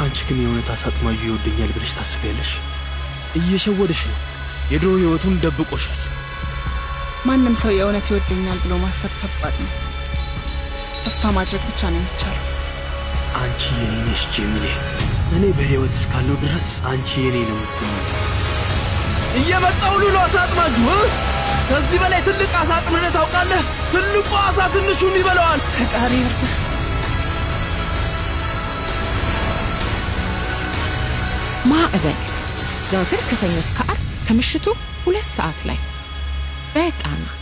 አንቺ ግን የእውነት አሳ አጥማጁ ይወደኛል ብለሽ ታስቢያለሽ? እየሸወደሽ ነው። የድሮ ህይወቱን ደብቆሻል። ማንም ሰው የእውነት ይወደኛል ብሎ ማሰብ ከባድ ነው። ተስፋ ማድረግ ብቻ ነው የሚቻለው። አንቺ የኔ ነሽ ጄሚሌ። እኔ በሕይወት እስካለው ድረስ አንቺ የኔ ነው የምትሆኚው። እየመጣው ሉሉ አሳ አጥማጁ እ? ከዚህ በላይ ትልቅ አሳ አጥምደህ ታውቃለህ? ትልቁ አሳ ትንሹን ይበለዋል። ፈጣሪ ይርዳ። ማዕበል ዘወትር ከሰኞ እስከ ዓርብ ከምሽቱ ሁለት ሰዓት ላይ በቃና